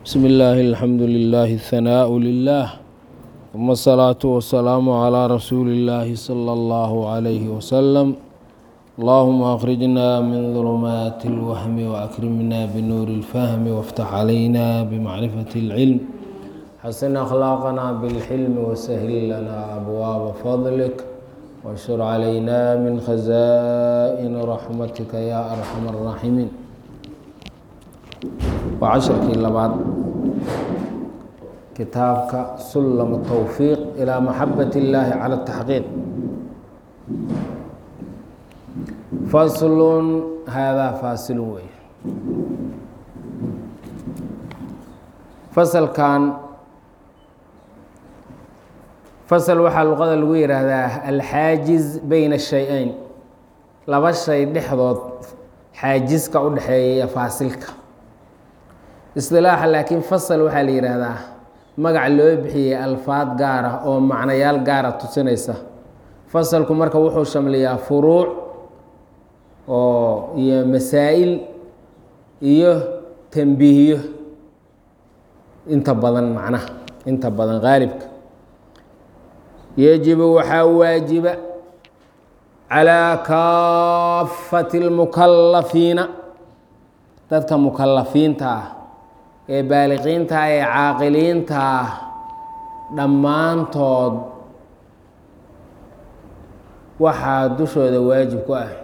بسم الله الحمد لله الثناء لله ثم الصلاة والسلام على رسول الله صلى الله عليه وسلم اللهم أخرجنا من ظلمات الوهم وأكرمنا بنور الفهم وافتح علينا بمعرفة العلم حسن أخلاقنا بالحلم وسهل لنا أبواب فضلك وانشر علينا من خزائن رحمتك يا أرحم الراحمين waa casharkii labaad kitaabka sullam towfiiq ilaa maxabat illaahi cala taxqiiq faslun haadaa faasilun wey fasalkan fasal waxaa luqada lagu yidhaahdaa alxaajiz beyna shay-eyn laba shay dhexdood xaajiska u dhexeeya faasilka isdilaaxa laakiin fasal waxaa la yidhaahdaa magac loo bixiyey alfaad gaara oo macnayaal gaara tusinaysa fasalku marka wuxuu shamliyaa furuuc oo iyo masaa'il iyo tambiihyo inta badan macnaha inta badan qaalibka yajibu waxaa waajiba calaa kaafati اlmukalafiina dadka mukalafiinta ah ee baaliqiinta ee caaqiliinta ah dhammaantood waxaa dushooda waajib ku ah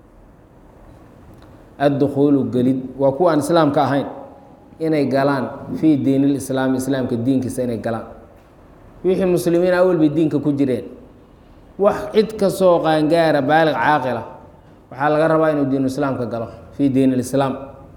addukhuulu gelid waa kuwa aan islaamka ahayn inay galaan fii diin ilislaami islaamka diinkiisa inay galaan wixii muslimiin awalbay diinka ku jireen wax cid kastoo qaangaara baaliq caaqila waxaa laga rabaa inuu diinu islaamka galo fii diin ilislaam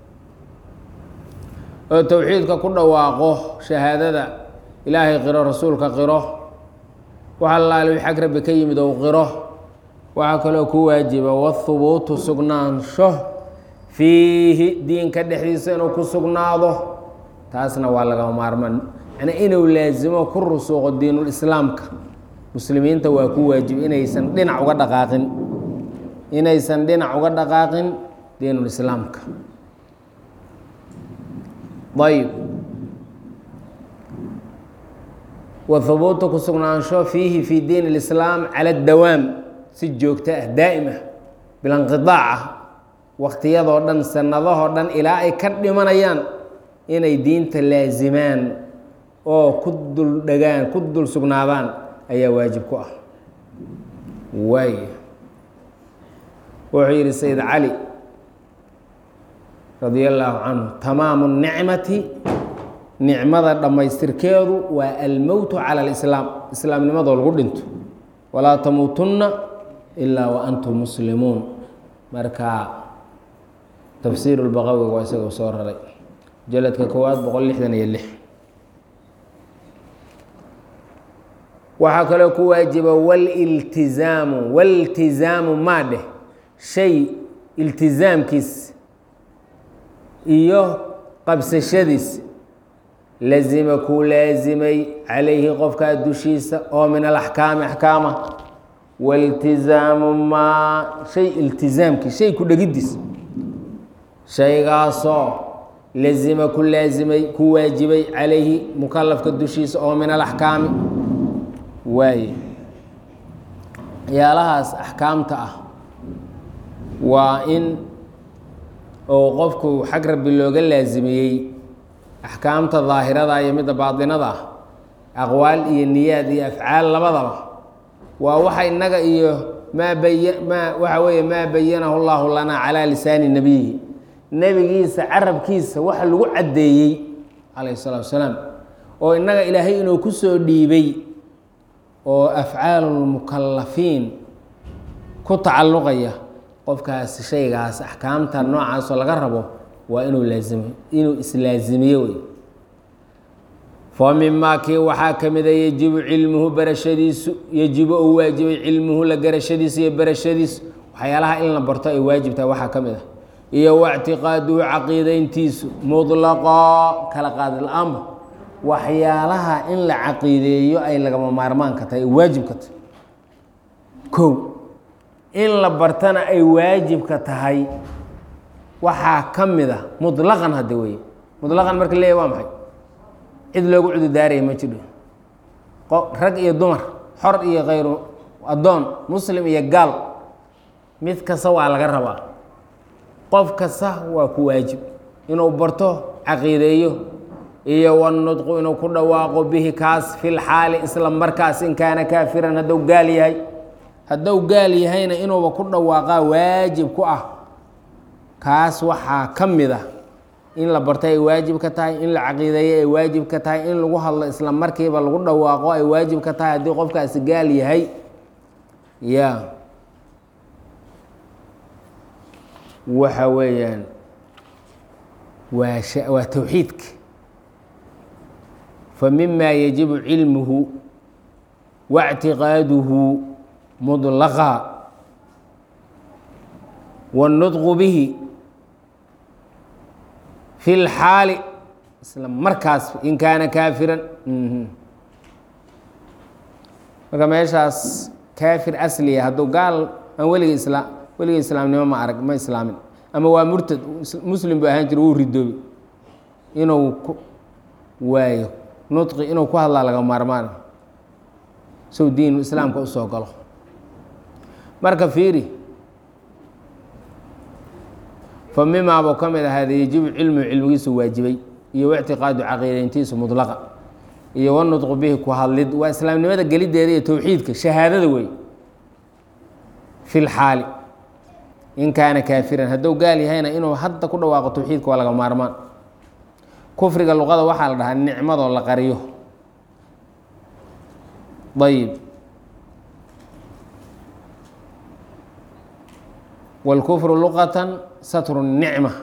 oo towxiidka ku dhawaaqo shahaadada ilaahay qiro rasuulka qiro waxa laali xag rabbi ka yimid ou qiro waxaa kaloo ku waajiba wahubuutu sugnaansho fiihi diinka dhexdiisa inuu ku sugnaado taasna waa lagama maarmaan macnaa inuu laasimo ku rusuuqo diinulislaamka muslimiinta waa ku waajib inaysan dhinac uga dhaqaaqin inaysan dhinac uga dhaqaaqin diinulislaamka ayb wahubuutu ku sugnaansho fiihi fi diin اlislaam cala dawaam si joogto ah daa'im ah bilanqidaac ah wakhtiyadoo dhan sanadahoo dhan ilaa ay ka dhimanayaan inay diinta laasimaan oo ku dul dhegaan ku dul sugnaadaan ayaa waajib ku ah waay wuxuu yidhi sayid cali radia allaahu canhu tamaamu nicmati nicmada dhammaystirkeedu waa almowtu cala alislaam islaamnimadoo lagu dhinto walaa tamuutunna ilaa wa antum muslimuun marka tafsiiru lbaqawi waa isagoo soo raray jaladka koowaad boqol lixdan iyo lix waxaa kaloo ku waajiba waliltizaamu waltizaamu maa dheh shay iltizaamkiis iyo qabsashadiis lazima kuu laasimay calayhi qofkaa dushiisa oo min alaxkaami axkaama waltizaamu maa shay iltizaamkii shay ku dhegiddiis shaygaasoo lazima ku laasimay ku waajibay calayhi mukalafka dushiisa oo min alaxkaami waaye waxyaalahaas axkaamta ah waa in oo qofku xag rabbi looga laasimiyey axkaamta daahirada iyo midda baatinada ah aqwaal iyo niyaad iyo afcaal labadaba waa waxa innaga iyo maa baya maa waxa weeye maa bayanahu llahu lanaa calaa lisaani nebiyihi nebigiisa carabkiisa waxa lagu caddeeyey calayhi salaatu wasalaam oo innaga ilaahay inuu ku soo dhiibay oo afcaalulmukalafiin ku tacalluqaya qofkaas shaygaas axkaamta noocaasoo laga rabo waa inuu laazimo inuu islaazimiyo wey fa mimaa kii waxaa ka mida yejibu cilmuhu barashadiisu yejibu ou waajibay cilmuhu la garashadiisa iyo barashadiisu waxyaalaha in la barto ay waajib tahay waxaa ka mid ah iyo wactiqaaduhu caqiideyntiisu mutlaqaa kala qaadi la-aanba waxyaalaha in la caqiideeyo ay lagama maarmaanka tahay ay waajibka tahay kow in la bartana ay waajibka tahay waxaa ka mid a muطlaqan hadda wey muطlaqan marka leeyahy waa maxay cid loogu cududaaraya ma jiro rag iyo dumar xor iyo khayru addoon muslim iyo gaal mid kasta waa laga rabaa qof kasta waa ku waajib inuu barto caqiideeyo iyo wanudqu inuu ku dhawaaqo bihi kaas fil xaali isla markaas in kaana kaafiran hadduu gaal yahay hadduu gaal yahayna inuuba ku dhawaaqaa waajib ku ah kaas waxaa ka mid ah in la barto ay waajib ka tahay in la caqiideeyo ay waajib ka tahay in lagu hadlo isla markiiba lagu dhawaaqo ay waajib ka tahay haddii qofkaasi gaal yahay ya waxa weeyaan waa waa towxiidka fa mima yajibu cilmuhu waاctiqaaduhu mudlaqa wاnudqu bihi fi lxaali isla markaas in kaana kaafiran marka meeshaas kaafir asliya hadduu gaal aan weliga islaam weliga islaamnimo ma arag ma islaamin ama waa murtad muslim bu ahaan jira wuu ridoobi inuu ku waayo nudqi inuu ku hadlaa laga maarmaan sow diinu islaamka usoo galo marka fiiri fa mimaabuu ka mid ahaada yajibu cilmuhu cilmigiisu waajibay iyo waictiqaadu caqiidayntiisu mudlaqa iyo wanudqu bihi ku hadlid waa islaamnimada gelideeda iyo towxiidka shahaadada wey fi lxaali in kaana kaafiran hadduu gaal yahayna inuu hadda ku dhawaaqo towxiidka waa laga maarmaan kufriga luqada waxaa la dhahaa nicmadoo la qariyo ayib wاlkufru luqatan satru nicma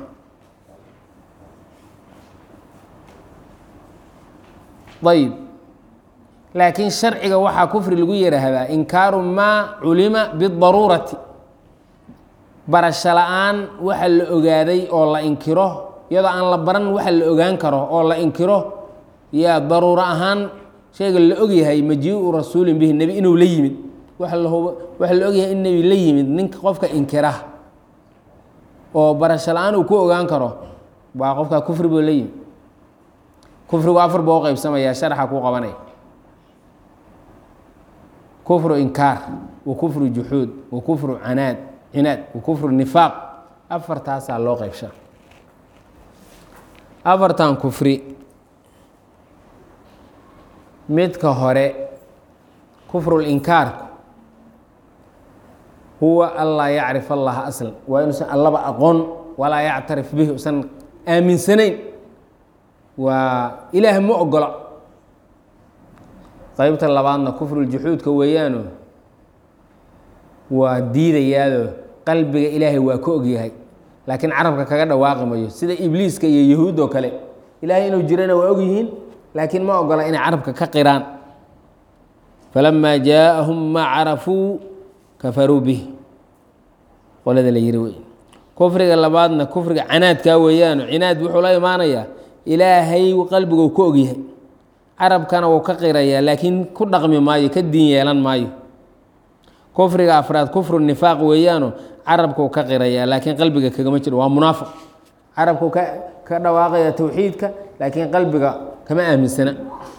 ayib laakiin sharciga waxaa kufri lagu yihahdaa inkaaru maa culima bidaruurati barasho la-aan waxa la ogaaday oo la inkiro iyadoo aan la baran waxa la ogaan karo oo la inkiro yaa daruuro ahaan shayga la ogyahay majiiu rasuulin bihi nebi inuu la yimid waxa la ogyahay in nebi la yimid ninka qofka inkira oo barasho la-aan uu ku ogaan karo waa qofka kufri buu la yimid kufrigu afar buu qeybsamaya sharxa ku qabanaya kufru inkaar wa kufru juxuud wa kufru canaad cinaad wa kufru nifaaq afartaasaa loo qeybsha afartan kufri midka hore kufrulinkaarku huwa an laa yacrif allaha aslan waa inuusan allaba aqoon walaa yactarif bihi usan aaminsanayn waa ilaah ma ogola qeybta labaadna kufruljuxuudka weeyaano waa diidayaado qalbiga ilaahay waa ka ogyahay laakiin carabka kaga dhawaaqi mayo sida ibliiska iyo yahuud oo kale ilaahay inuu jirana waa ogyihiin laakiin ma ogola inay carabka ka qiraan falamaa jaaءahum maa carafuu kafaruu bih qolada la yiri wey kufriga labaadna kufriga canaadkaa weeyaano cinaad wuxuu la imaanayaa ilaahay qalbiguu ka ogyahay carabkana wuu ka qirayaa laakiin ku dhaqmi maayo ka diin yeelan maayo kufriga afraad kufru nifaaq weeyaano carabkuu ka qirayaa laakiin qalbiga kagama jiro waa munaafiq carabkuu ka ka dhawaaqaya towxiidka laakiin qalbiga kama aaminsana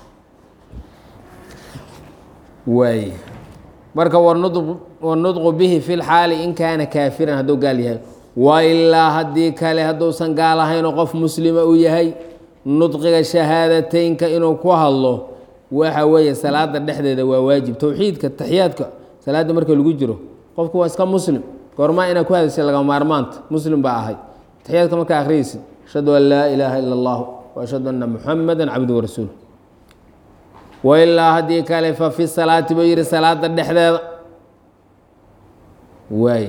waay marka wanudqu bihi fi lxaali in kaana kaafiran hadduu gaal yahay wailaa haddii kale hadduusan gaal ahaynoo qof muslima uu yahay nudqiga shahaadateynka inuu ku hadlo waxa weeye salaada dhexdeeda waa waajib towxiidka taxiyaadka salaadda marka lagu jiro qofku waa iska muslim goormaa inaad ku hadashay laga maarmaanta muslim baa ahay taxiyaadka markaa akhriyeysid ashhadu an laa ilaaha ila اllah wa ashhadu anna muxamada cabdu warasuul wailaa haddii kale fa fi salaati buu yihi salaada dhexdeeda waay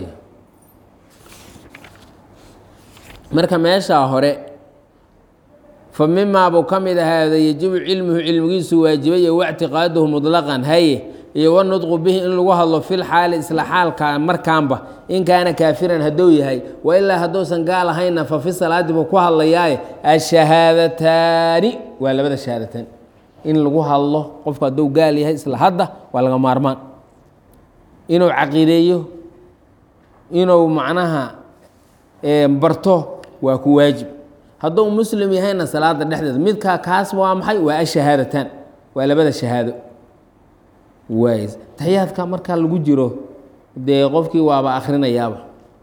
marka meeshaa hore fa mimaa buu ka mid ahaada yejibu cilmuhu cilmigiisu waajibay iyo wactiqaaduhu muطlaqan haye iyo wanudqu bihi in lagu hadlo fil xaali isla xaalka markaanba in kaana kaafiran hadduu yahay wailaa hadduusan gaal ahayna fa fi salaati buu ku hadlayaaye ashahaadataani waa labada shahaadataan in lagu hadlo qofku hadduu gaal yahay isla hadda waa laga maarmaan inuu caqiideeyo inuu macnaha barto waa ku waajib hadduu muslim yahayna salaada dhexdeeda midkaa kaas waa maxay waa ashahaadataan waa labada shahaado waay taxiyaadka markaa lagu jiro dee qofkii waaba akhrinayaaba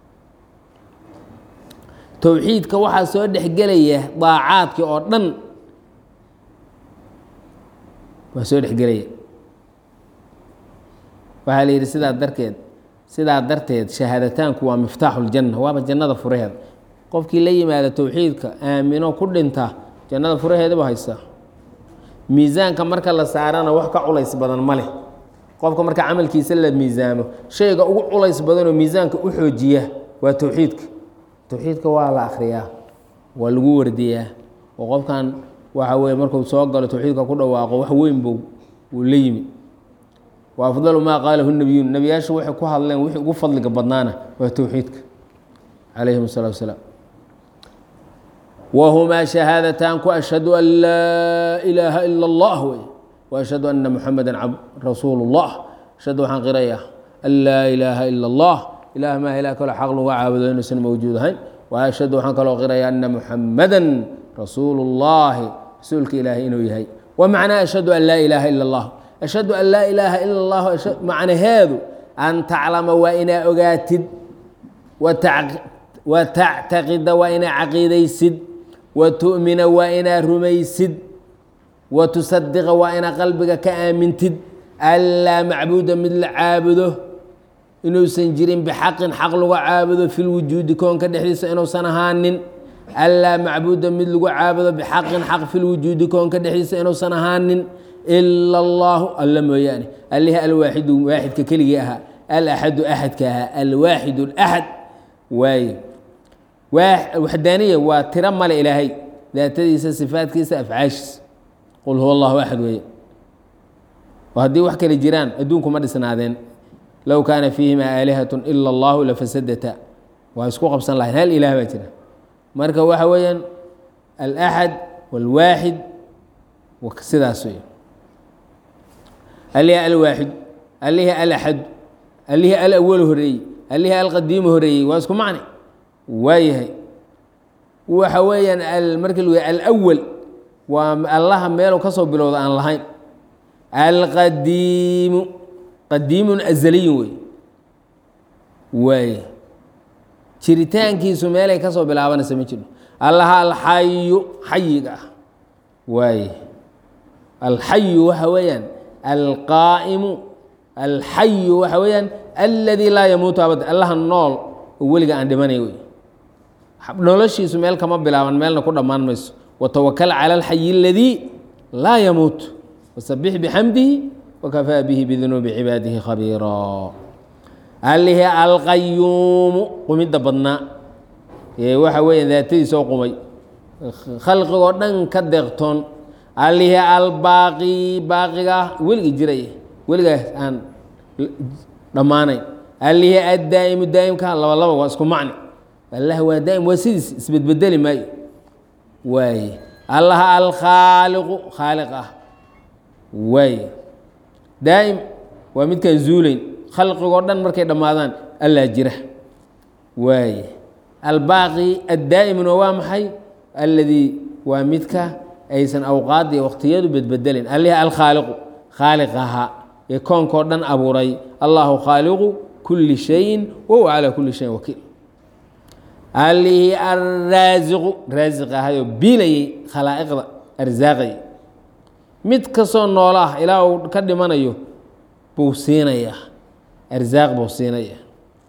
towxiidka waxaa soo dhexgelaya daacaadkii oo dhan waa soo dhexgelaya waxaa la yidhi sidaa darteed sidaa darteed shahaadataanku waa miftaaxu ljanna waaba jannada furaheeda qofkii la yimaada towxiidka aamino ku dhinta jannada furaheedaba haysaa miisaanka marka la saarana wax ka culays badan ma leh qofka marka camalkiisa la miisaamo shayga ugu culays badanoo miisaanka u xoojiya waa towxiidka towxiidka waa la akhriyaa waa lagu wardiyaa oo qofkan waxa weye markuu soo galo towxiidka ku dhawaaqo wax weyn bow uu la yimi wa afdalu maa qaalahu nabiyuun nebiyaashu waxay ku hadleen wixii ugu fadliga badnaana waa towxiidka calayhim الsalatu wasalaam whumaa shahaadataanku ashhadu an laa ilaaha ila اllah wey وashhadu ana muxameda rasuulu اllah ashhadu waxaan qirayaa an laa ilaaha ila اllah ilah maa ilah kaloo xaq lagu caabudo inuusan mawjuud ahayn وashhadu waxaan kaloo qirayaa ana muxamada rasuulu اllahi rasuulka ilaahay inuu yahay wmacnaa ashhadu an laa ilaaha ila اllah ashhadu an laa ilaaha ila اllah macnaheedu an taclama waa inaa ogaatid wa tactaqida waa inaa caqiidaysid wa tu'mina waa inaa rumaysid wa tusadiqa waa inaa qalbiga ka aamintid anlaa macbuuda mid la caabudo inuusan jirin bixaqin xaq lagu caabudo fi lwujuudi koonka dhexdiisa inuusan ahaanin anlaa macbuuda mid lagu caabudo bixaqin xaq fi lwujuudi koonka dhexdiisa inuusan ahaanin ila allaahu alla mooyaane allihii alwaaxidu waaxidka keligii ahaa alaxadu axadka ahaa alwaaxid اlaxad waaye waxdaaniya waa tiro male ilaahay daatadiisa sifaadkiisa afcaashiisa qul huwa allahu axad weeye oo haddii wax kale jiraan adduunku ma dhisnaadeen low kaana fiihima aalihat ila allahu lafasadata waa isku qabsan lahayn hal ilaah baa jira marka waxa weeyaan alaxad walwaaxid sidaas wey alihi alwaaxid alihi alaxad alihi alawalu horeeyey alihi alqadiimu horeeyey waa isku macni waayahay waxa weeyaan markii lu alawal waa allaha meelu ka soo bilowda aan lahayn alqadiimu qadiimun azaliyun wey waaya jiritaankiisu meelay ka soo bilaabanaysa ma jiro allaha alxayu xayiga ah waaye alxayu waxa weeyaan alqaa'imu alxayu waxa weeyaan aladii laa yamuutu abad allaha nool oo weliga aan dhimanay wey noloshiisu meel kama bilaaban meelna ku dhammaan mayso watawakal cala alxayi aladii laa yamuut wasabix bixamdihi wakafaa bihi bidunuubi cibaadihi khabiira alihi alqayuumu qumidda badnaa ee waxa weeya daatadiisoo qumay khalqigoo dhan ka deeqtoon alihi albaaqi baaqiga weligii jiray weligaas aan dhammaanayn alihi addaa'imu daa'imka laba laba waa isku macni allah waa daa'im waa sidiis isbedbedeli maayo waaye allaha alkhaaliqu khaaliq ah waaye daa'im waa midkaan zuulayn khalqigoo dhan markay dhammaadaan allaa jira waaye albaaqi addaa'imuna waa maxay alladii waa midka aysan awqaadii waqtiyadu bedbedelin alihi alkhaaliqu khaaliq ahaa ee koonkoo dhan abuuray allahu khaaliqu kuli shayin wahuwa calaa kuli shayin wakiil alihi alraasiqu raasiq ahayoo biilayay khalaa'iqda arsaaqay mid kastoo noola ah ilaa uu ka dhimanayo buu siinayaa arsaaq buu siinaya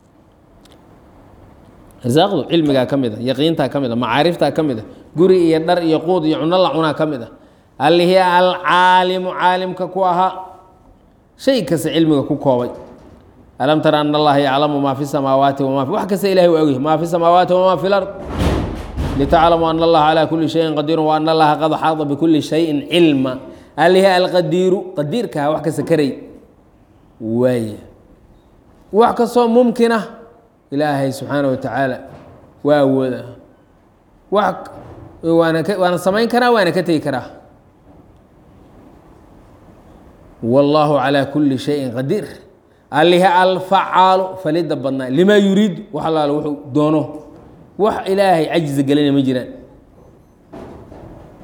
arsaaqdu cilmigaa ka mid a yaqiintaa ka mid a macaariftaa ka mid a guri iyo dhar iyo quud iyo cuno la cunaa ka mid a allihii alcaalimu caalimka ku ahaa shay kasta cilmiga ku koobay alam tara an allaha yaclamu maa fi samaawaati wama wax kasta ilahay waa ogyahy maa fi samaawaati wamaa fi lard litaclamuu ana allaha calaa kuli shayin qadiirun wa ana allaha qad xaada bikuli shayin cilma alihi alqadiiru qadiirkaha wax kasta karay waaya wax kastoo mumkina ilaahay subxaana wa tacaala waa awooda wax waana ka waana samayn karaa waana ka tegi karaa wallaahu calaa kuli shayin qadiir alihi alfacaalu falida badnaa limaa yuriidu wax allaale wuxuu doono wax ilaahay cajiza gelina ma jiraan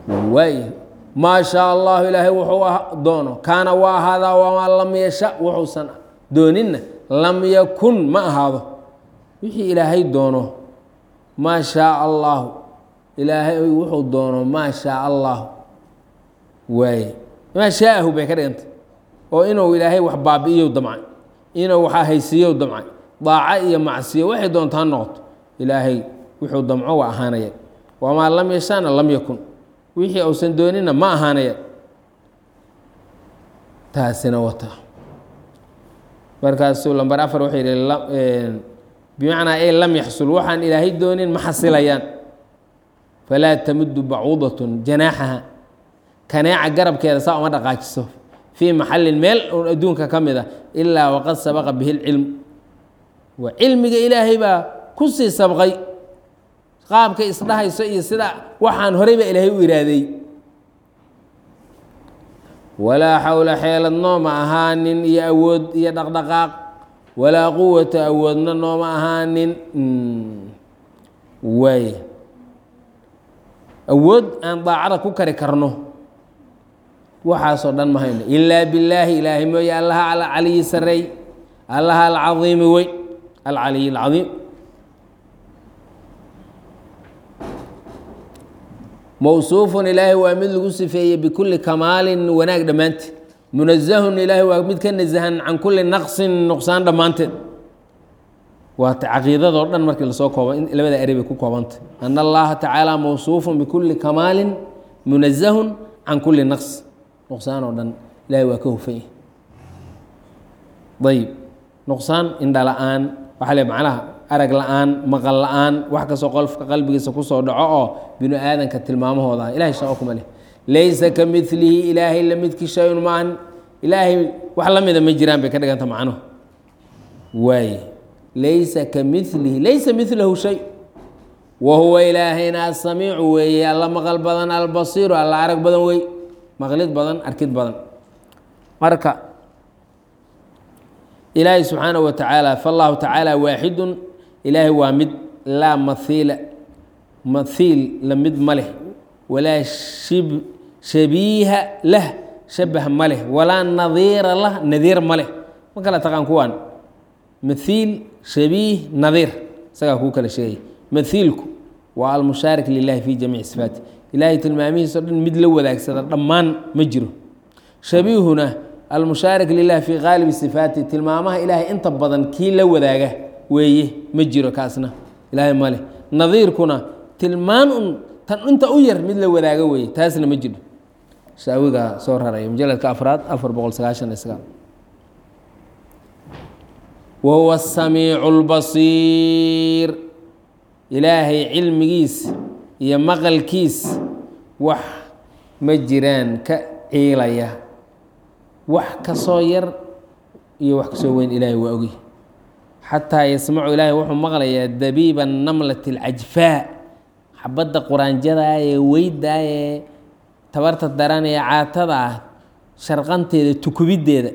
waay maa shaa allahu ilaahay wuxuu doono kaana waa ahaadaa wamaa lam yasha wuxuusan dooninna lam yakun ma ahaado wixii ilaahay doono maa shaa allahu ilaahay wuxuu doono maa shaa allahu waaye maa shaa'ahu bay ka dhigantay oo inuu ilaahay wax baabi'iyow damcay inuu wax ahaysiiyow damcay daaco iyo macsiyo waxay doonta ha noqoto ilaahay wuxuu damco waa ahaanaya wamaa lam yashaana lam yakun wixii uusan doonina ma ahaanaya taasina wata markaasuu lamber afar wuxuu yihi bimacnaa ay lam yaxsul waxaan ilaahay doonin ma xasilayaan falaa tamudu bacuudatun janaaxaha kaneeca garabkeeda saa uma dhaqaajiso fii maxallin meel un adduunka ka mid a ilaa waqad sabaqa bihi lcilm waa cilmiga ilaahay baa ku sii sabqay qaabkay isdhahayso iyo sida waxaan horeyba ilaahay u iraaday walaa xawla xeelad nooma ahaanin iyo awood iyo dhaqdhaqaaq walaa quwata awoodna nooma ahaanin waay awood aan daacada ku kari karno waxaasoo dhan ma hayno ilaa billaahi ilaahay mooye allaha alcaliyi sareey allaha alcadiimi weyn alcaliy alcadiim mowsuufun ilaahay waa mid lagu sifeeyey bikulli kamaalin wanaag dhammaanteed munazahun ilaahay waa mid ka nasahan can kulli naqsin nuqsaan dhammaanteed waata caqiidadoo dhan markii lasoo kooba in labada eri bay ku koobantay ana allaha tacaala mowsuufun bikulli kamaalin munazahun can kulli naqs nuqsaan oo dhan ilahay waa ka hufan yahy ayib nuqsaan indha la-aan waxaa le macnaha arag la-aan maqal la-aan wax kastoo qolfka qalbigiisa kusoo dhaco oo binu aadanka tilmaamahooda ah ilahay shaqo kuma leh laysa ka milihi ilaahay la midki shayun maahan ilaahay wax la mida ma jiraan bay ka dhiganta macnuhu waaye laysa ka milihi laysa milahu shay wa huwa ilaahayna asamiicu weeye alla maqal badan albasiiru alla arag badan wey maqlid badan arkid badan marka ilaahay subxaanaه wa tacaala faاllahu tacaala waaxidun ilaahay waa mid laa mahiila mahiil la mid ma leh walaa shib shabiiha lah shabah ma leh walaa nadiira lah nadiir ma leh ma kala taqaan kuwaan mahiil shabiih nadiir isagaa kuu kala sheegay mahiilku waa almushaarik lilahi fi jamiici sifaati ilaahay tilmaamihiis o dhan mid la wadaagsada dhammaan ma jiro shabiihuna almushaarik lilah fii qaalibi sifaati tilmaamaha ilaahay inta badan kii la wadaaga weeye ma jiro kaasna ilaahay maleh nadiirkuna tilmaan un tan inta u yar mid la wadaaga weeye taasna ma jiro shaawigaa soo raraya mujaladka afraad afar boqol sagaashan iyo sagaal wa huwa asamiicu lbasiir ilaahay cilmigiis iyo maqalkiis wax ma jiraan ka ciilaya wax kasoo yar iyo wax kasoo weyn ilaahay waa ogy xataa yasmacu ilaahay wuxuu maqlayaa dabiiba namlati alcajfaa xabadda quraanjadaa ee weydaa ee tabarta daran ee caatada ah sharqanteeda tukubiddeeda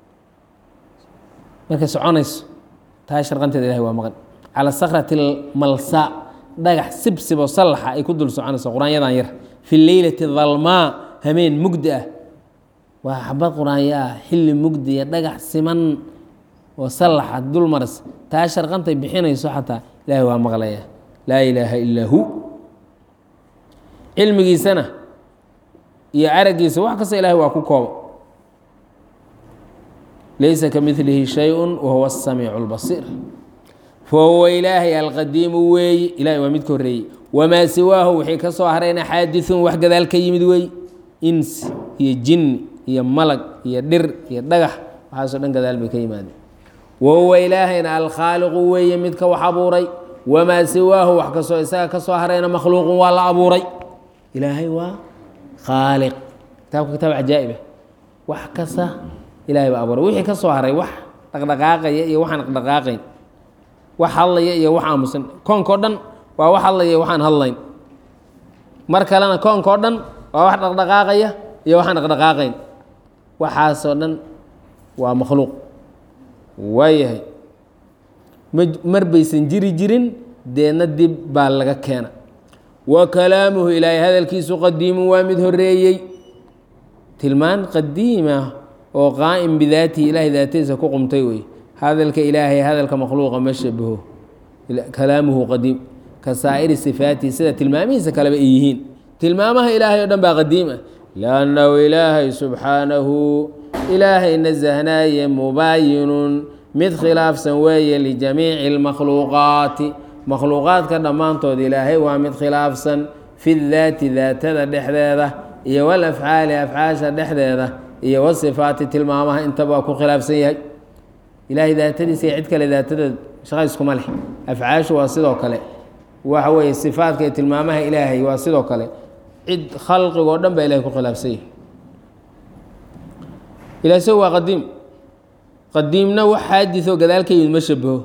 markay soconayso taa sharqanteeda ilahay waa maqan cala sakrati almalsaa dhagax sibsiboo sallaxa ay ku dul soconayso quraanyadan yar fi leylati dalmaa hameen mugdi ah waa xabad quraanyo ah xilli mugdiya dhagax siman oo sallaxa dul maras taa sharqantay bixinayso xataa ilaahay waa maqlaya laa ilaaha illaa hu cilmigiisana iyo araggiisa wax kasta ilahay waa ku kooba laysa ka milihi shay-un wahuwa asamiicu اlbasiir fahuwa ilaahay alqadiimu weeyi ilahay waa mid ka horreeyey wamaa siwaahu wixii ka soo harayna xaadithun wax gadaal ka yimid weey insi iyo jinni iyo malag iyo dhir iyo dhagax waxaasoo dhan gadaal bay ka yimaadeen wahuwa ilaahayna alkhaaliqu weeye midka wax abuuray wamaa siwaahu wax kastoo isaga ka soo harayna makhluuqun waa la abuuray ilaahay waa khaaliq kitaabka kitaab cajaa'ibah wax kasta ilahay baa abuuray wixii ka soo haray wax dhaqdhaqaaqaya iyo waxaan dhaqdhaqaaqayn wax hadlaya iyo wax aamusan koonkao dhan waa wax hadlaya iyo waxaan hadlayn mar kalena koonkao dhan waa wax dhaqdhaqaaqaya iyo waxaan dhaqdhaqaaqayn waxaasoo dhan waa makhluuq waayahay ma mar baysan jiri jirin deedna dib baa laga keena wa kalaamuhu ilaahay hadalkiisu qadiimu waa mid horeeyey tilmaan qadiima oo qaa'im bidaatihi ilaahay daatadiisa ku qumtay wey hadalka ilaahay hadalka makhluuqa ma shabaho kalaamuhu qadiim ka saa'iri sifaatihi sida tilmaamihiisa kaleba ay yihiin tilmaamaha ilaahay o dhan baa qadiim ah liannahu ilaahay subxaanahu ilaahay nasahnaaye mubaayinun mid khilaafsan weeye lijamiici اlmakhluuqaati makhluuqaadka dhammaantood ilaahay waa mid khilaafsan fi daati daatada dhexdeeda iyo walafcaali afcaasha dhexdeeda iyo wasifaati tilmaamaha intaba waa ku khilaafsan yahay ilaahay daatadiisa iyo cid kale daatadeed shaqa iskuma leh afcaashu waa sidoo kale waxa weeye sifaadka iyo tilmaamaha ilaahay waa sidoo kale cid khalqigoo dhan baa ilahay ku khilaafsan yahay ilahay isagu waa qadiim qadiimna wax xaadisoo gadaal ka yimid ma shabaho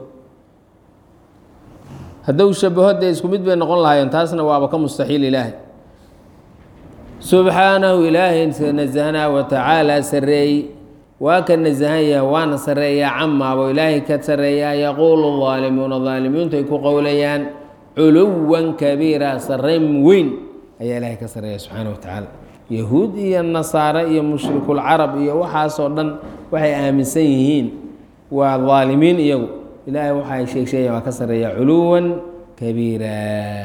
hadduu shabaho dee isku mid bay noqon lahaayeen taasna waaba ka mustaxiil ilaahay subxaanahu ilaahay nasahnaa wa tacaala sareey waa ka nasahan yaha waana sareeyaa camaabo ilaahay ka sareeyaa yaquulu daalimuuna daalimiintu ay ku qowlayaan culuwan kabiira sareyn weyn ayaa ilaahay ka sareeya subxaana wa tacaala yahuud iyo nasaare iyo mushrikulcarab iyo waxaasoo dhan waxay aaminsan yihiin waa daalimiin iyagu ilaahay waxay sheegsheeyan waa ka sareeya culuwan kabiira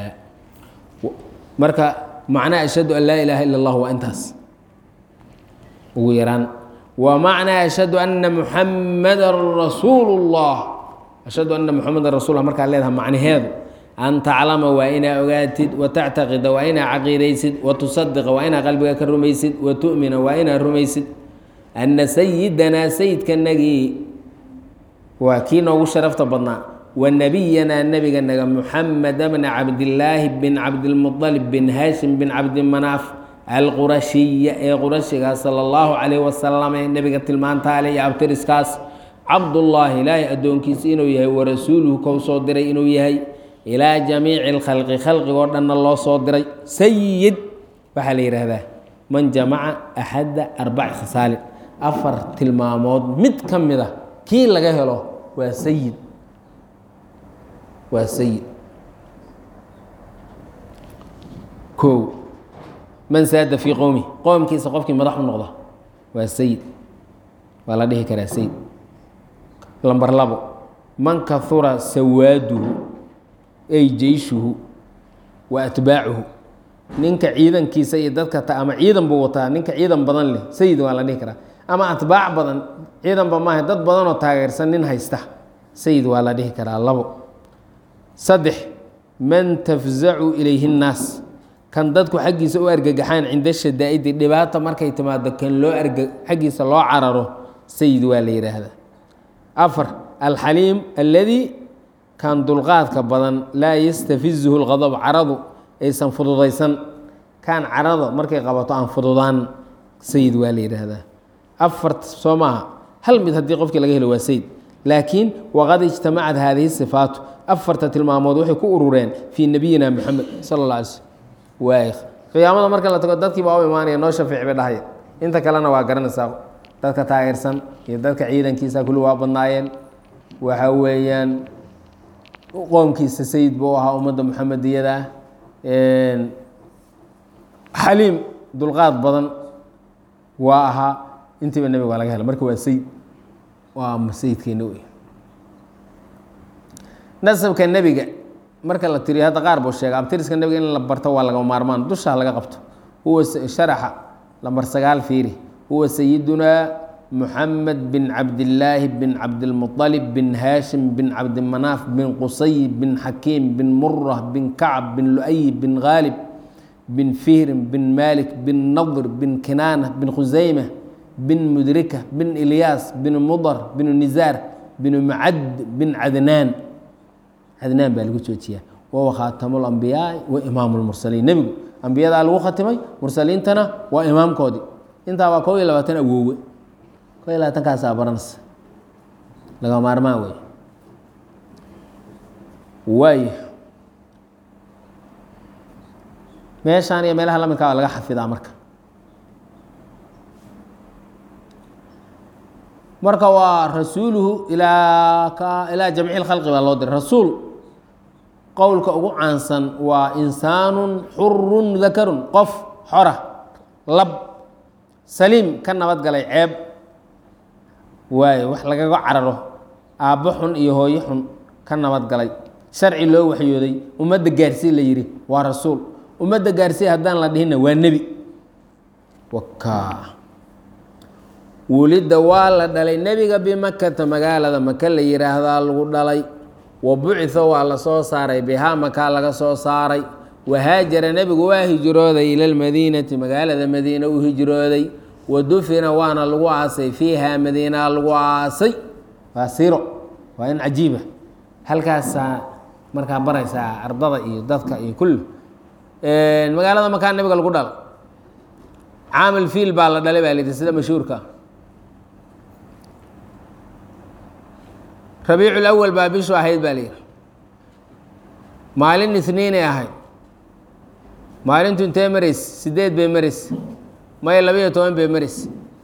marka macnaa ashhadu an laa ilaaha ila اllah waa intaas ugu yaraan wa macnaa ashhadu ana muxamadan rasuulu اllah ashhadu ana muxamadan rasul markaa leedaha macnaheedu an taclama waa inaa ogaatid wa tactaqida waa inaa caqiidaysid wa tusadiqa waa inaa qalbiga ka rumaysid wa tu'mina waa inaa rumaysid anna sayidanaa sayidkanagii waa kii noogu sharafta badnaa wa nebiyanaa nebiganaga muxamed bna cabdillaahi bin cabdilmualib bin haashim bin cabdimanaaf alqurashiya ee qurashigaa sala allahu calayh wasalam ee nebiga tilmaantaale iyo abtiriskaas cabdullaahi ilaahay addoonkiisa inuu yahay wa rasuuluhu kou soo diray inuu yahay ilaa jamiici lkhalqi khalqigoo dhanna loo soo diray sayid waxaa la yidhaahdaa man jamaca axadda arbaci khasaalin afar tilmaamood mid ka mid a kii laga helo waa sayid waa sayid kow man saada fii qowmi qowmkiisa qofkii madax u noqda waa sayid waa la dhihi karaa sayid lamber labo man kahura sawaaduhu ay jeyshuhu wa atbaacuhu ninka ciidankiisa iyo dadka ta ama ciidan buu wataa ninka ciidan badan leh sayid waa la dhihi karaa ama atbaac badan ciidanba maaha dad badanoo taageersan nin haysta sayid waa la dhihi karaa labo saddex man tafzacu ilayhi nnaas kan dadku xaggiisa u argagaxaan cinda shadaa'idi dhibaata markay timaado kan loo arga xaggiisa loo cararo sayid waa la yidhaahdaa afar alxaliim alladii kan dulqaadka badan laa yastafizuhu lqadab caradu aysan fududaysan kan carada markay qabato aan fududaan sayid waa la yidhaahdaa afart soo maaha hal mid haddii qofkii laga helo waa sayid laakiin waqad ijtamacad haadihi sifaatu afarta tilmaamood waxay ku urureen fii nabiyina moxamed sala alla alay slm waay qiyaamada marka la tago dadkii baa u imaanaya noo shafiic bay dhahaya inta kalena waa garanaysaa dadka taageersan iyo dadka ciidankiisa kulli waa badnaayeen waxa weeyaan qoomkiisa sayid buu ahaa ummadda muxamediyada xaliim dulqaad badan waa ahaa intiiba nebiga waa laga hela marka waa sayid waa sayidkeena wey nasabka nebiga marka la tiriyo hadda qaar buu sheega abtiriska nebiga in la barto waa lagama maarmaan dusha laga qabto huwa sharaxa lambar sagaal fiiri huwa sayidunaa muxamed bin cabdillaahi bin cabdilmuطalib bin haashim bin cabdimanaaf bin qusay bin xakiim bin murah bin kacb bin lu'ay bin khaalib bin fihrin bin malik bin nadr bin kinaana bin khusayma bin mudrika bin ilyaas bin mudar bin nizaar bin macad bin cadnaan cadnaan baa lagu joojiyaa wawa khaatamu lambiyaai wa imaamu lmursaliin nebigu ambiyadaa lagu khatimay mursaliintana waa imaamkoodii intaa waa kob iyo labaatan awoowe kob iyo labaatankaasa baranaysa laga maarmaan wey waay meeshaan iyo meelaha lamidkaa waa laga xafidaa marka marka waa rasuuluhu ilaa ilaa jamci lkhalqi baa loo diray rasuul qowlka ugu caansan waa insaanun xurun dakarun qof xora lab saliim ka nabad galay ceeb waayo wax lagaga cararo aabbo xun iyo hooyo xun ka nabad galay sharci loo waxyooday ummadda gaarsii la yidhi waa rasuul ummadda gaarsii haddaan la dhihinna waa nebi waka wulidda waa la dhalay nebiga bimakata magaalada maka la yidhaahdaa lagu dhalay wa bucitha waa la soo saaray bihaa makaa laga soo saaray wahaajara nebigu waa hijrooday ila lmadiinati magaalada madiina u hijrooday wa dufina waana lagu aasay fiiha madiinaa lagu aasay waa siro waa in cajiiba halkaasaa markaa baraysaa ardada iyo dadka iyo kulli magaalada makaa nebiga lagu dhalay caamil fiil baa la dhalay baa la yidhi sida mashhuurka rabiicul awal baa bishu ahayd baa layidhi maalin isniinay ahayd maalintu intee marays sideed bay marays maya labayo toban bay marays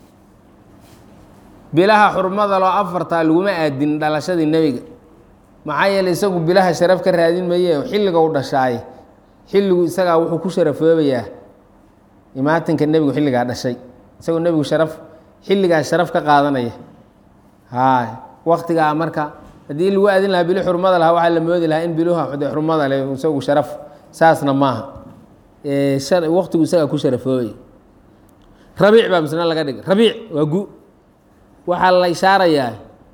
bilaha xurmada loo afartaa laguma aadin dhalashadii nebiga maxaa yeeley isagu bilaha sharaf ka raadin maye xilliga u dhashaaye xilligu isagaa wuxuu ku sharafoobayaa imaatinka nebigu xilligaa dhashay isagoo nebigu sharaf xilligaa sharaf ka qaadanaya hay waktigaa marka haddii lagu aadin lahaa bili xurmada lahaa waxaa la moodi lahaa in biluha de xurmada le isagu sharaf saasna maaha waktigu isagaa ku sharafoobaya rabiic baa misna laga dhigay rabiic waa gu waxaa la ishaarayaa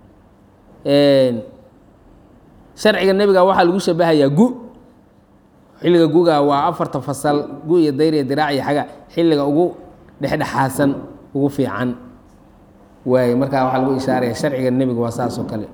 sharciga nebiga waxaa lagu shabahayaa gu xilliga guga waa afarta fasal gu iyo dayr iyo diraac iyo xaga xilliga ugu dhexdhexaasan ugu fiican waay markaa waxaa lagu ishaaraya sharciga nebiga waa saas oo kale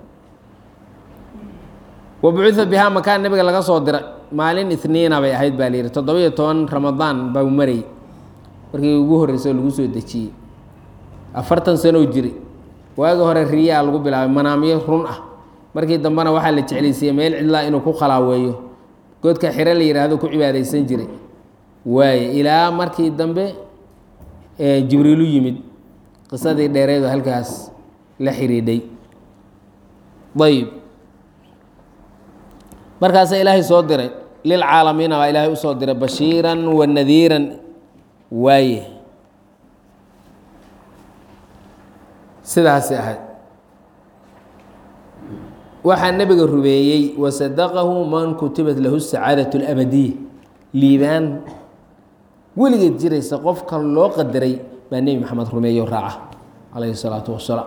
wa bucitha bihaa makaan nebiga laga soo diray maalin itniina bay ahayd baa layidhi toddoba-iyo toban ramadaan baa marayy markii ugu horreysay oo lagu soo dejiyey afartan sanow jiri waagi hore riyaa lagu bilaabay manaamyo run ah markii dambena waxaa la jeclaysiiyey meel cidlaa inuu ku khalaaweeyo godka xiro la yidhaahdo ku cibaadaysan jiray waaye ilaa markii dambe jibriilu yimid qisadii dheereedo halkaas la xidhiidhay ayb markaasa ilaahay soo diray lilcaalamiina baa ilaahay usoo diray bashiiran wa nadiiran waaye sidaasi ahayd waxaa nebiga rumeeyey wasadaqahu man kutibat lahu sacaadat اlabadiya liibaan weligeed jiraysa qofka loo qadaray baa nebi maxamed rumeeyo raaca calayhi الsalaatu wasalaam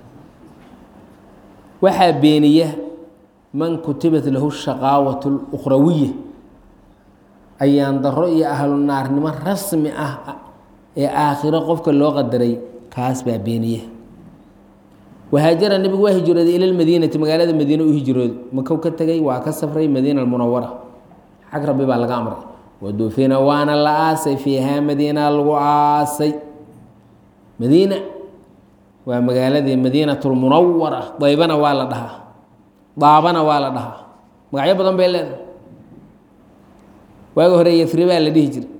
waxaa beeniya man kutibat lahu shaqaawat اlukhrawiya ayaan daro iyo ahlu naarnimo rasmi ah ee aakhiro qofka loo qadaray kaas baa beeniya wahaajara nebigu waa hijrooday ila lmadiinati magaalada madiine u hijrooday makow ka tegay waa ka safray madiina almunawara xag rabbi baa laga amray wadufina waana la aasay fiihaa madiina lagu aasay madiina waa magaaladii madiinatulmunawara daybana waa la dhahaa daabana waa la dhahaa magacyo badan bay leedahay waagi hore yafribaa la dhihi jiray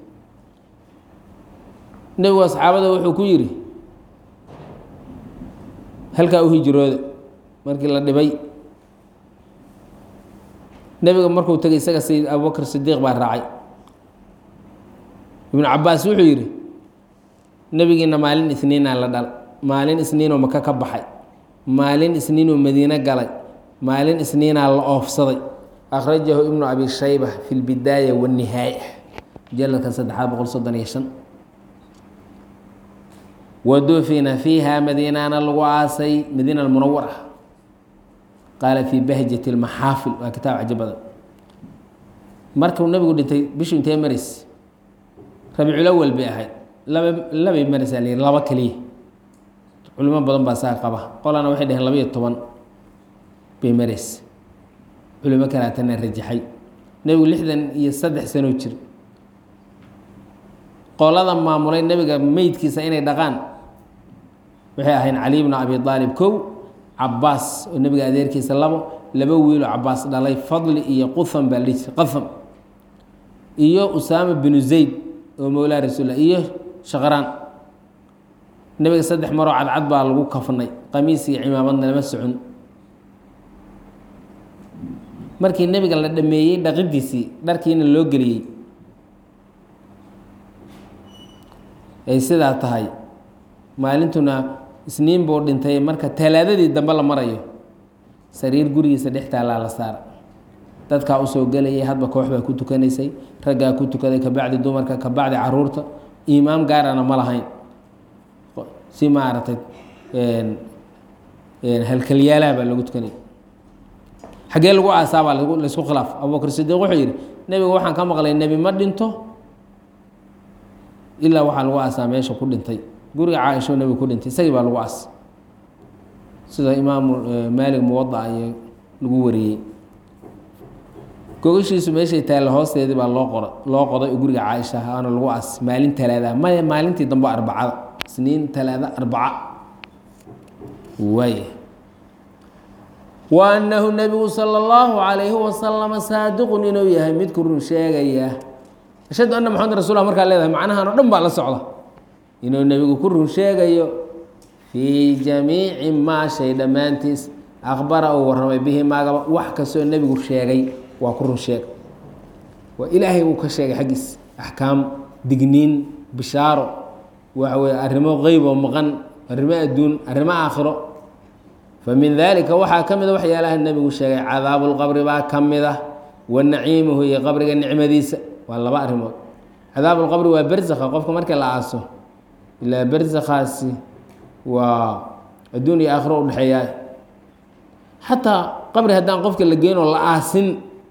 nebigu asxaabada wuxuu ku yidhi halkaa u hijrooda markii la dhibay nebiga markuu tegay isaga sayid abubakr sidiiq baa raacay ibnu cabaas wuxuu yidhi nebigiina maalin isniinaa la dhal maalin isniinoo maka ka baxay maalin isniinoo madiine galay maalin isniinaa la oofsaday akhrajahu ibnu abi shayba fi lbidaaya wاnihaaya mujaladka saddexaad boqol soddon iyo shan wadufina fiiha madiinana lagu aasay madiina almunawara qaala fii bahjati اlmaxaafil waa kitaab cajo badan markuu nabigu dhintay bishu intee maris rabiiculawal bay ahayd laba labay maraysaa la laba keliya culimo badan baa saa qaba qolana waxay dhaheen labaiyo toban bay maraysa culimo kalaatana rajaxay nebigu lixdan iyo saddex sanoo jir qolada maamulay nebiga meydkiisa inay dhaqaan waxay ahayn cali bnu abi aalib kow cabaas oo nebiga adeerkiisa labo laba wiiloo cabaas dhalay fadli iyo qutham baa la jira qatham iyo usaama binu zayd oo mowlaa rasuulla iyo shaqraan nebiga saddex maroo cadcad baa lagu kafnay qamiis iyo cimaamadna lama socon markii nebiga la dhameeyey dhaqidiisii dharkiina loo geliyey ay sidaa tahay maalintuna isniin buu dhintay marka talaadadii dambe la marayo sariir gurigiisa dhex taallaa la saara dadkaa usoo gelayay hadba koox baa ku tukanaysay raggaa ku tukaday kabacdi dumarka kabacdi caruurta imaam gaarana ma lahayn si maaragtay halkalyaalaha baa lagu tukanay xaggee lagu aasaabaa laysku khilaaf abubakr sidiiq wuxuu yidhi nebiga waxaan ka maqlay nebi ma dhinto ilaa waxaa lagu aasaa meesha ku dhintay guriga caaisho nebiga ku dhintay isagii baa lagu aas sida imaamu maalig muwadaca iyo lagu wariyey gogashiisu meeshay taalla hoosteedii baa loo qora loo qoday oo guriga caaisha aana lagu aas maalin talaada maya maalintii dambe arbacada isniin talaada arbaca waay wa annahu nebigu sala allahu calayhi wasalama saadiqun inuu yahay midku run sheegaya ashhadu anna maxamed rasul markaa leedahay macnahan o dhan baa la socda inuu nebigu ku run sheegayo fii jamiici maa shay dhammaantiis akhbara uu warramay bihi maagaba wax kastoo nebigu sheegay waa ku run sheeg waa ilaahay uu ka sheegay xaggiis axkaam digniin bishaaro waxa weye arrimo qeyb oo maqan arrimo adduun arrimo aakhiro fa min daalika waxaa ka mida waxyaalaha nebigu sheegay cadaabulqabri baa ka mid ah wa naciimuhu iyo qabriga nicmadiisa waa laba arrimood cadaabulqabri waa bersakha qofka markii la aaso ilaa bersakhaasi waa adduun iyo aakhiro udhexeeyaa xataa qabri haddaan qofka la geynoo la aasin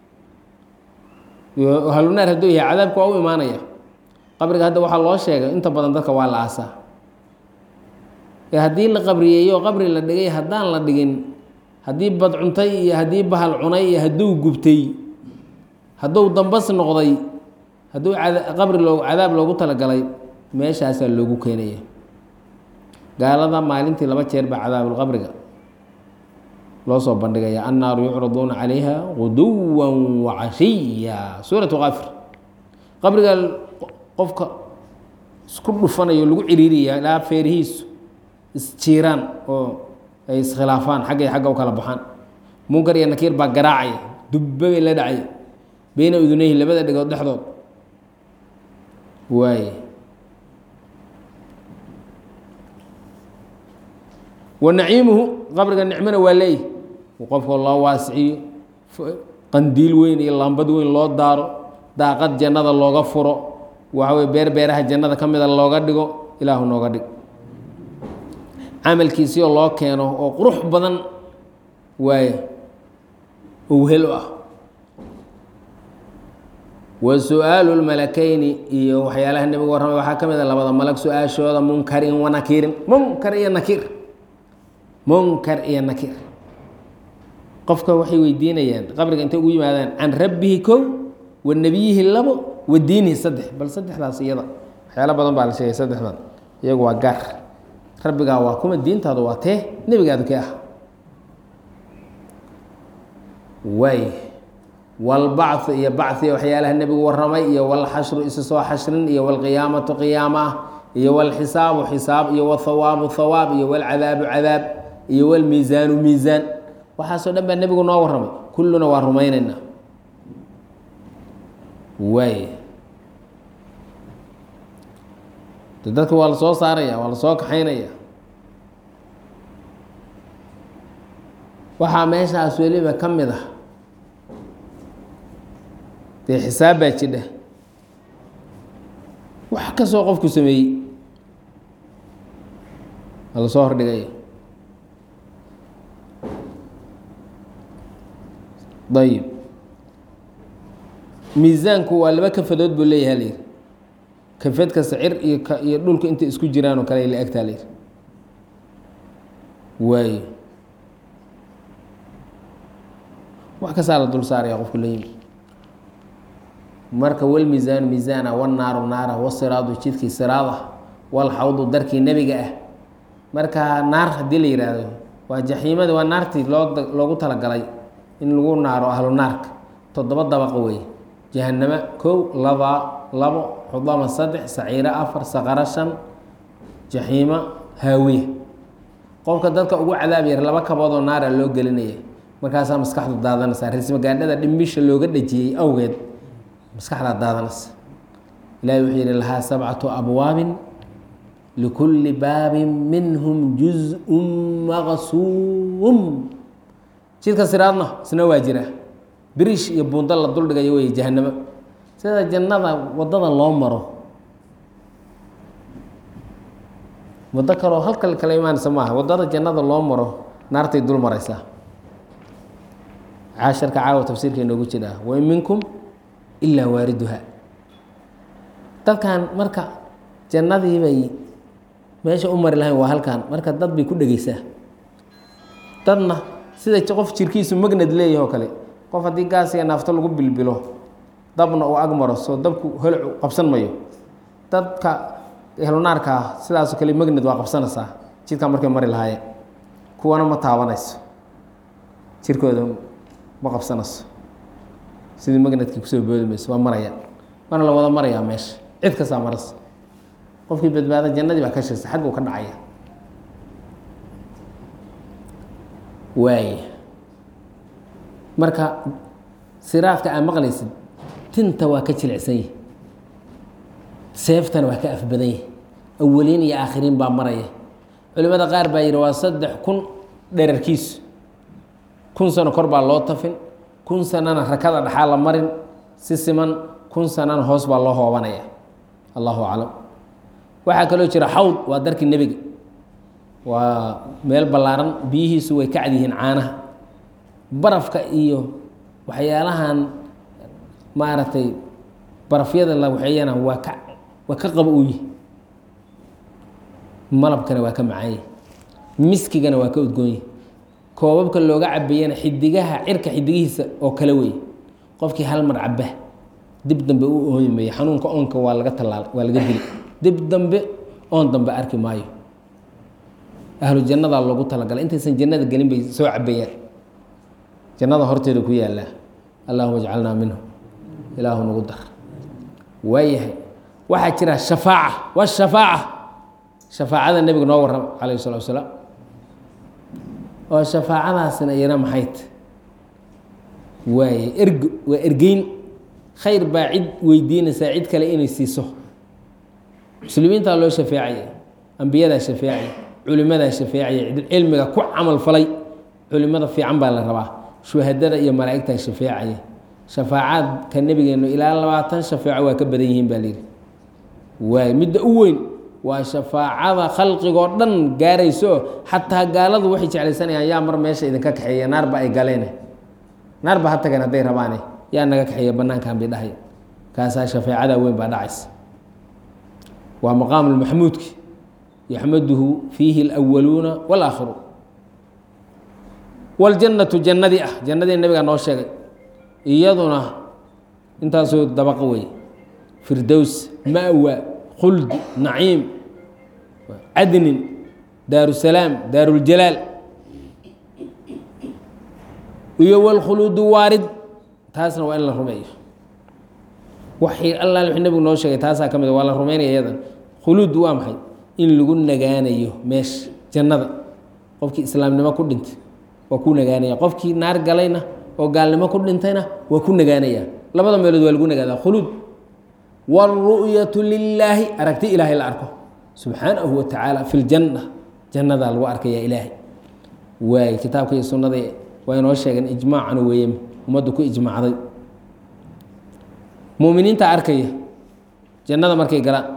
halunaar hadduu yahay cadaabka waa u imaanaya qabriga hadda waxaa loo sheegay inta badan dadka waa la aasaa ee haddii la qabriyeeyo qabri la dhigay haddaan la dhigin haddii bad cuntay iyo haddii bahal cunay iyo hadduu gubtay hadduu dambas noqday hadduu qabri loo cadaab loogu talagalay meeshaasaa loogu keenaya gaalada maalintii laba jeer baa cadaabulqabriga loo soo bandhigaya annaaru yucraduuna calayha guduwa wacashiya suuratu kaafir qabriga qofka isku dhufanayo lagu ciriiriya ilaa feerihiisu isjiiraan oo ay iskhilaafaan xaggay xagga u kala baxaan munkar iyo nakiir baa garaacaya dubbe bay la dhacaya beyna udunayhi labada dhegood dhexdood waaye wa naciimuhu qabriga nicmona waa leeyahy qofka loo waasiciyo qandiil weyn iyo lambad weyn loo daaro daaqad jannada looga furo waxa weye beer beeraha jannada ka mida looga dhigo ilaahu nooga dhig camalkiisioo loo keeno oo qurux badan waaye oo wehel u ah wa su-aalu lmalakeyni iyo waxyaalaha nebigu warramay waxaa ka mid a labada malag su-aashooda munkarin wa nakiirin munkar iyo nakiir munkar iyo nakiir qofka waxay weydiinayaan qabriga intay ugu yimaadaan can rabbihi kow wa nebiyihi labo wa diinihi saddex bal saddexdaas iyada waxyaalo badan baa la sheegay saddexdan iyagu waa gaar rabbigaa waa kuma diintaadu waa tee nebigaadu kee ah waay walbacthu iyo bacthi waxyaalaha nebigu warramay iyo walxashru isa soo xashrin iyo walqiyaamatu qiyaama ah iyo walxisaabu xisaab iyo walthawaabu thawaab iyo walcadaabu cadaab iyo walmiisaanu miisaan waxaasoo dhan baa nebigu noo warramay kulluna waa rumaynaynaa waay de dadka waa la soo saaraya waa la soo kaxaynaya waxaa meeshaas weliba ka mid ah dee xisaab baa jidha wax kastoo qofku sameeyey waa la soo hordhigaya ayib miisaanku waa laba kafadood buu leeyahay layidhi kafeed kasta cir iyo k iyo dhulka intay isku jiraan oo kale ay la egtaa layidhi waayo wax kastaa la dul saaraya qofku la yimi marka walmiisaanu miisaana walnaaru naara wasiraadu jidkii siraada walxawdu darkii nebiga ah marka naar haddii la yidhaahdo waa jaxiimadi waa naartii loo loogu talagalay in lagu naaro ahlu naarka toddoba dabaqa weeye jahanamo kow laba labo xudama saddex saciiro afar saqaro shan jaxiimo haawiya qofka dadka ugu cadaab yar laba kaboodoo naara loo gelinaya markaasaa maskaxdu daadanaysaa rismagaadhada dhimbisha looga dhejiyey awgeed maskaxdaa daadanaysa ilahi wuxuu yihi lahaa sabcatu abwaabin likulli baabin minhum juz-un maqsuum jidka siraadna isna waa jira biriish iyo buundo la duldhigayo wey jahanamo sida jannada waddada loo maro waddo kaloo halkal kala imaanaysa maaha waddada jannada loo maro naartay dul maraysaa caasharka caawa tafsiirka inoogu jiraa wain minkum ilaa waariduha dadkan marka jannadii bay meesha u mari lahayn waa halkan marka dad bay ku dhegeysaa dadna sida qof jirkiisu magnad leeyahay oo kale qof haddii gaas iyo naafto lagu bilbilo dabna uu agmaro soo dabku holacu qabsan mayo dadka ehlunaarkaa sidaasoo kale magnad waa qabsanaysaa jidkaa markay mari lahaayeen kuwana ma taabanayso jirkooda ma qabsanayso sidii magnadkii kusoo boodi mayso waa maraya waana la wada marayaa meesha cid kastaa marasa qofkii badbaada jannadii baa ka shirsa xagguu ka dhacaya waay marka siraadka aa maqlaysid tinta waa ka jilicsan yahi seeftana waa ka afbadan yahi awaliin iyo aakhiriin baa maraya culimada qaar baa yidhi waa saddex kun dherarkiisu kun sano kor baa loo tafin kun sanana rakada dhaxaa la marin si siman kun sanana hoos baa loo hoobanaya allahu aclam waxaa kaloo jira xawd waa darkii nebiga waa meel ballaaran biyihiisu way ka cadyihiin caanaha barafka iyo waxyaalahan maaragtay barafyada la waxeeyana waa ka waa ka qaba u yihi malabkana waa ka macaanyahi miskigana waa ka udgoonyahi koobabka looga cabeeyana xidigaha cirka xidigihiisa oo kale wey qofkii hal mar caba dib dambe u ooyi mayo xanuunka oonka waa laga talaal waa laga dili dib dambe oon dambe arki maayo ahlu jannadaa loogu talagalay intaysan jannada gelin bay soo cabeeyaan jannada horteeda ku yaallaa allahuma jcalnaa minhu ilaahu nagu dar waayahay waxaa jira shafaaca washafaaca shafaacada nebiga noo warrama calayh salatu wasalaam oo shafaacadaasina iyana maxayt waaye ergo waa ergeyn khayr baa cid weydiinaysaa cid kale inay siiso muslimiintaa loo shafeecaya ambiyadaa shafeecaya culimadaa shafeecaya cilmiga ku camal falay culimada fiican baa la rabaa shuhadada iyo malaa'igtaa shafeecaya shafaacaadka nebigeenu ilaa labaatan shafeeco waa ka badan yihiin baa layidhi waay midda u weyn waa shafaacada khalqigoo dhan gaarayso xataa gaaladu waxay jeclaysanayaan yaa mar meesha idinka kaxeeya naarba ay galeen naarba ha tageen hadday rabaane yaa naga kaxeeya banaankan bay dhahay kaasaa shafeecada weyn baa dhacaysa waa maqaamu lmaxmuudki yaxmaduhu fiihi اlأwaluuna wاlaakhiruun wاljannatu jannadii ah jannadii nabiga noo sheegay iyaduna intaasoo dabaqa wey firdows ma'wa khuldi naciim cadnin daaru salaam daaruljalaal iyo wاlkhuluudu waarid taasna waa in la rumeeyo waxay allaal wxuu nebigu noo sheegay taasaa ka mid waa la rumeynaya iyadan khuluud waa maxay in lagu nagaanayo meesha jannada qofkii islaamnimo ku dhintay waa ku nagaanaya qofkii naar galayna oo gaalnimo ku dhintayna waa ku nagaanaya labada meelood waa lagu nagaadaa khuluud wاlru'yatu lilaahi aragti ilaahay la arko subxaanahu wa tacaala fi ljanna jannadaa lagu arkaya ilaahay waay kitaabka iyo sunnada waa inoo sheegeen ijmaacana weeye ummaddu ku ijmacday muminiinta arkaya jannada markay galaan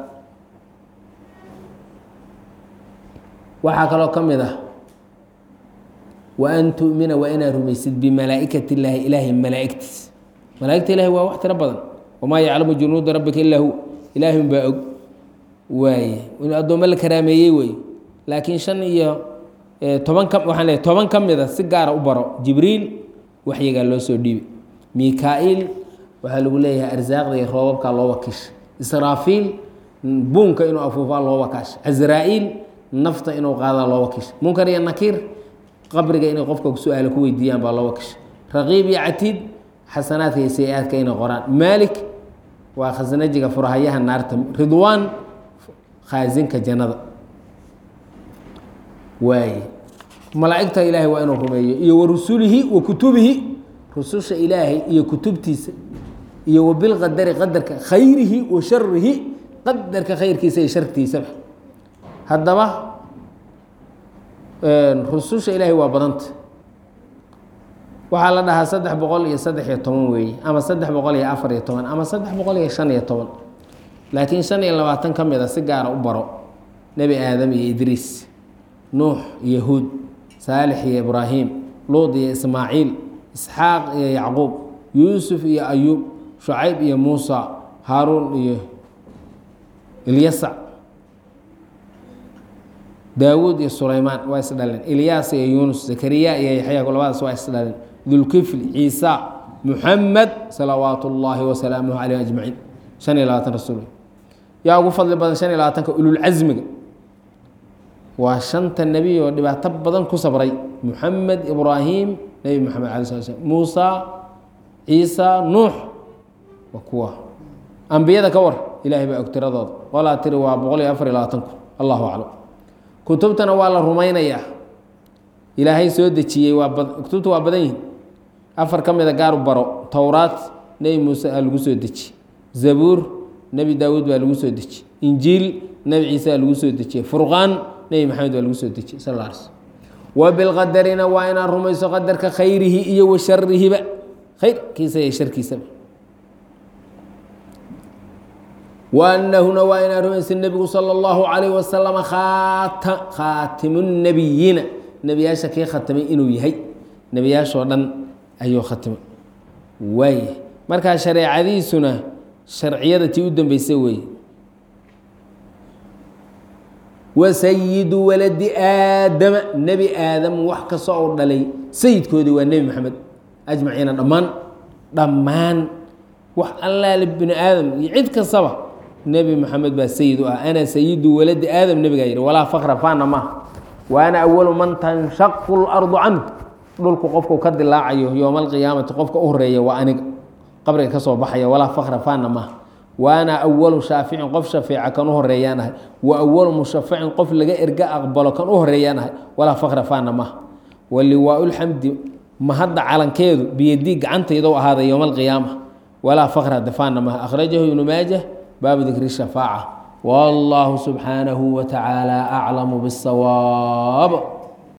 waxaa kaloo ka mid ah wa an tu'mina waa inaad rumaysid bimalaa'ikat illaahi ilaahay malaa'igtiis malaa'igta ilahi waa wax tiro badan wamaa yaclamu junuuda rabbika illaa hu ilaahi unbaa og waaye inuu addoommo la karaameeyey wey laakiin shan iyo toban ka waxaan leeay toban ka mid a si gaara u baro jibriil waxyigaa loo soo dhiibay mika-iil waxaa lagu leeyahay arsaaqda iyo roobabkaa loo wakiisha israafiil buunka inuu afuufaa loo wakaasha casraa-iil nafta inuu qaadaa loo wakiisha munkar iyo nakiir qabriga inay qofka su-aalo ku weydiiyaan baa loo wakiisha raqiib iyo catiid xasanaadka iyo say-aadka inay qoraan maalik waa khasnajiga furahayaha naarta ridwaan khaasinka jannada waaye malaa'igta ilaahay waa inuu rumeeyo iyo wa rusulihi wa kutubihi rususha ilaahay iyo kutubtiisa iyo wa bilqadari qadarka khayrihi wa sharihi qadarka khayrkiisa iyo shartiisaba haddaba rususha ilaahay waa badanta waxaa la dhahaa saddex boqol iyo saddex iyo toban weeye ama saddex boqol iyo afar iyo toban ama saddex boqol iyo shan iyo toban laakiin shan iyo labaatan ka mid a si gaara u baro nebi aadam iyo idriis nuux iyo huud saalix iyo ibraahim luud iyo ismaaciil isxaaq iyo yacquub yuusuf iyo ayuub shucayb iyo muusa haaruun iyo ilyasac daawuud iyo sulaymaan waa isdhaleen ilyaas iyo yuunus zakariya iyo yaxya labadaas waa isdhaleen dulkifli ciisa muxamed salawaat ullaahi wasalaamuhu caleyh ajmaciin shan iyo labaatan rasuul yaa ugu fadli badan shan iyo labaatanka ululcasmiga waa shanta nebi oo dhibaato badan ku sabray muxamed ibraahim nebi moxamed ala sala slam muusa ciisa nuux waa kuwa ambiyada ka war ilaahay baa og tiradooda qolaa tiri waa boqol iyo afar iyo labaatan kun allahu aclam kutubtana waa la rumaynayaa ilaahay soo dejiyey waa kutubta waa badan yihin afar ka mida gaar baro towraat nebi muuse aa lagu soo dejiye zabuur nebi daawuud baa lagu soo dejiyey injiil nebi ciise aa lagu soo dejiyey furqaan nebi maxamed baa lagu soo dejiyey sal alla alay slm wa bilqadarina waa inaad rumayso qadarka khayrihi iyo wa sharihiba khayrkiisa iyo sharkiisaba waanahuna waa inaad rumaysa nebigu sala allahu calayh wasalama aata khaatimu nebiyiina nebiyaasha kii khatimay inuu yahay nebiyaashoo dhan ayuu khatimay waaya markaa shareecadiisuna sharciyada tii u dambeysay weeye wa sayidu waladi aadama nebi aadam wax kasta oo dhalay sayidkoodii waa nebi maxamed ajmaciina dhammaan dhammaan wax allaale bini aadam iyo cid kastaba nebi maxamed baa sayid u ah ana sayidu waladi aadam nebigaa yihi walaa fakra faana maaha wa ana awalu man tanshaqu lardu canhu dhulku qofku ka dilaacayo yowma alqiyaamati qofka u horeeya waa aniga qabriga ka soo baxaya walaa fakra faana maaha wa ana awalu shaaficin qof shafeeca kan u horeeyaan ahay wa awalu mushafacin qof laga erga aqbalo kan u horeeyaan ahay walaa fakra faana maaha wa liwaa lxamdi mahadda calankeedu biyadii gacantaydo ahaaday yowma alqiyaama walaa fakra dafaana maaha akhrajahu ibnu maajah baabu dikri shafaaca wallahu subxaanahu wa tacaala aclamu biاsawaab